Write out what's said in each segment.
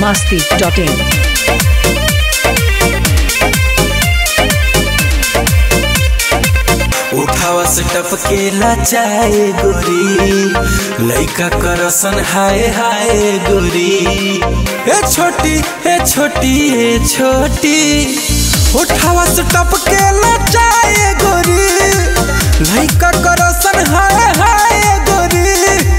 masti.in. उठावा से टपकेला चाहे गोरी लइका करसन हाय हाय गोरी ए छोटी ए छोटी ए छोटी उठावा से टपकेला चाहे गोरी लइका करसन हाय हाय गोरी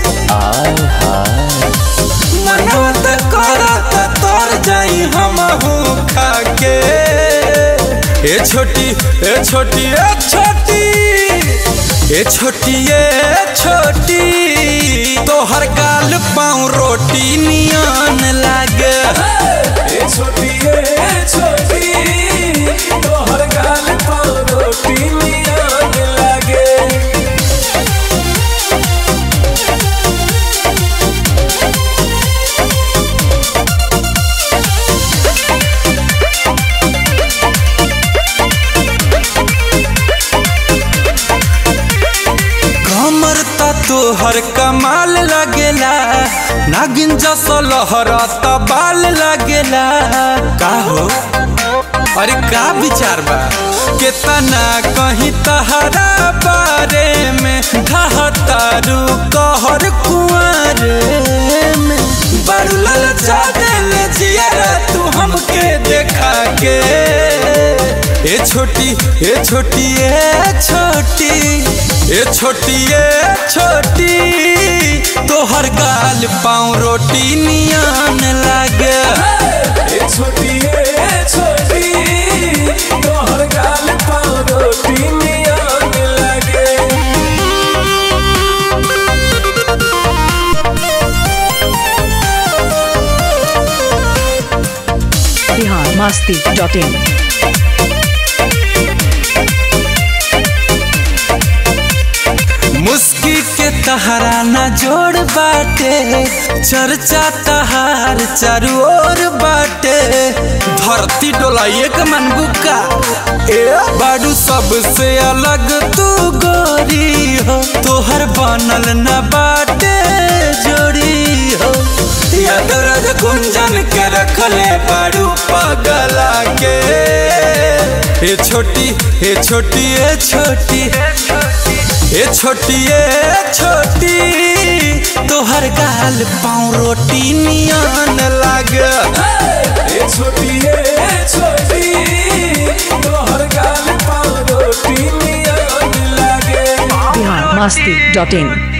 मनवा त करत तर जाई हमहू खाके ए छोटी ए छोटी ए छोटी ए छोटी ए छोटी तोहर गाल पाँव रोटी नियन लागे ए छोटी ए छोटी तोहर गाल पाँव रोटी नियन लागे कमर ता तोहर कमाल लगेला नागिन जस लहरत बाल लगेला का हो अरे का विचार बा केतना कहीं तहरा बारे में ढहतारू कहर कुंवर में बड़ू ललचा देले जियारा तू हमके देखा के ए छोटी ए छोटी ए छोटी ए छोटी ए छोटी तोहर गाल पाँव रोटी नियन लागे ए छोटी ए छोटी तोहर गाल पाँव रोटी नियन लागे Bihar masti.in. मुस्की के तहरा न जोड़ बाटे चर्चा तहार चारू ओर बाटे धरती डोलाइए के मन बुका ए बाडू सबसे अलग तू गोरी हो तोहर बनल न बाटे जोड़ी हो यादरज गुंजन के रखले बाडू पगला के ए छोटी ए छोटी ए छोटी ए छोटी ए छोटी तोहर गाल पाँव रोटी नियन लागे ए छोटी ए छोटी तोहर गाल पाँव रोटी नियन लागे Bihar masti.in.